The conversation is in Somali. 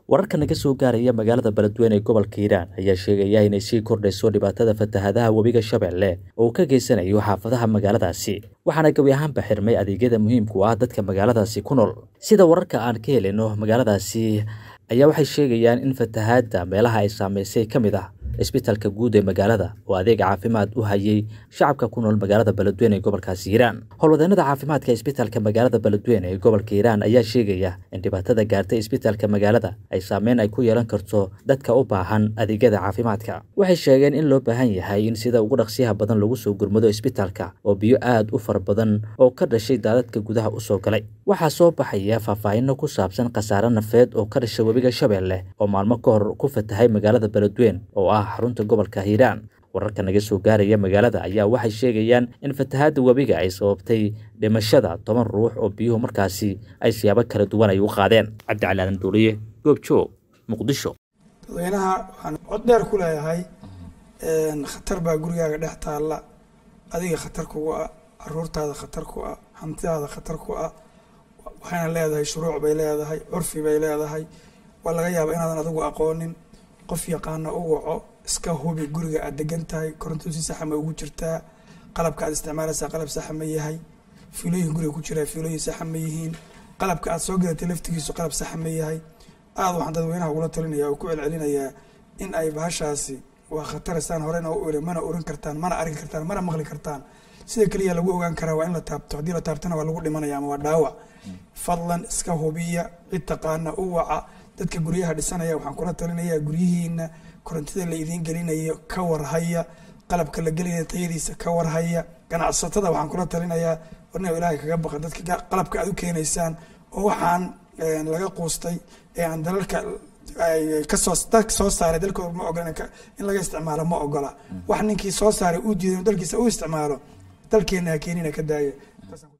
wararka naga soo gaaraya magaalada beledweyne ee gobolka hiiraan ayaa sheegaya inay sii kordhayso dhibaatada fatahaadaha webiga shabeelle oo uu ka geysanayo xaafadaha magaaladaasi waxaana gebi ahaanba xirmay adeegyada muhiimku ah dadka magaaladaasi ku nool sida wararka aan ka helino magaaladaasi ayaa waxay sheegayaan in fatahaadda meelaha ay saamaysay ka mid ah isbitaalka guud ee magaalada oo adeeg caafimaad u hayay shacabka ku nool magaalada beledweyne ee gobolkaasi hiiraan howlwadeenada caafimaadka isbitaalka magaalada beledweyne ee gobolka hiiraan ayaa sheegaya in dhibaatada gaartay isbitaalka magaalada ay saameyn ay ku yeelan karto dadka u baahan adeegyada caafimaadka waxay sheegeen in loo baahan yahay in sida ugu dhaqsiyaha badan lagu soo gurmado isbitaalka oo biyo aad u fara badan oo ka dhashay daadadka gudaha u soo galay waxaa soo baxaya faahfaahino ku saabsan khasaare nafeed oo ka dhashay webiga shabeelle oo maalmo ka hor ku fatahay magaalada beledweyne oo ah xarunta gobolka hiiraan wararka naga soo gaaraya magaalada ayaa waxay sheegayaan in fatahaadda webiga ay sababtay dhimashada toban ruux oo biyuhu markaasi ay siyaabo kala duwan ay u qaadeen cabdicali aadan duuliye goobjoog muqdisho dadweynaha waxaan cod dheer ku leeyahay khatar baa gurigaaga dhex taalla adiga khatar kugu ah caruurtaada khatar ku ah hantidaada khatar ku ah waxayna leedahay shuruuc bay leedahay curfi bay leedahay waa laga yaaba inaadan adigu aqoonin qof yaqaana u waco iska hubi guriga aad degan tahay koronto si saxa ma ugu jirtaa qalabka aad isticmaalaysaa qalab saxa ma yahay fiilooyin guriga ku jiraa fiilooyin saxa ma yihiin qalabka aad soo gadatay laftigiisu qalab saxa ma yahay aada waxaan dadweynaha ugula talinaya oo ku celcelinayaa in ay bahashaasi waa khataristaan horena u iri mana oran kartaan mana arki kartaan mana maqli kartaan sida keliya lagu ogaan karaa waa in la taabto haddii la taabtana waa lagu dhimanaya ama waa dhaawac fadlan iska hubiya cid taqaana u waca dadka guryaha dhisanaya waxaan kula talinayaa guryihiina korontida la idiin gelinayo ka warhaya qalabka la gelinaya tayadiisa ka warhaya ganacsatada waxaan kula talinayaa warna ilaahay kaga baqa dadka qalabka aad u keenaysaan oo waxaan laga quustay ee aan dalalka kasoo dalka soo saaray dalkooda ma ogola in laga isticmaalo ma ogola wax ninkii soo saaray uu diiday dalkiisa u isticmaalo dalkeena ha keenina ka daaya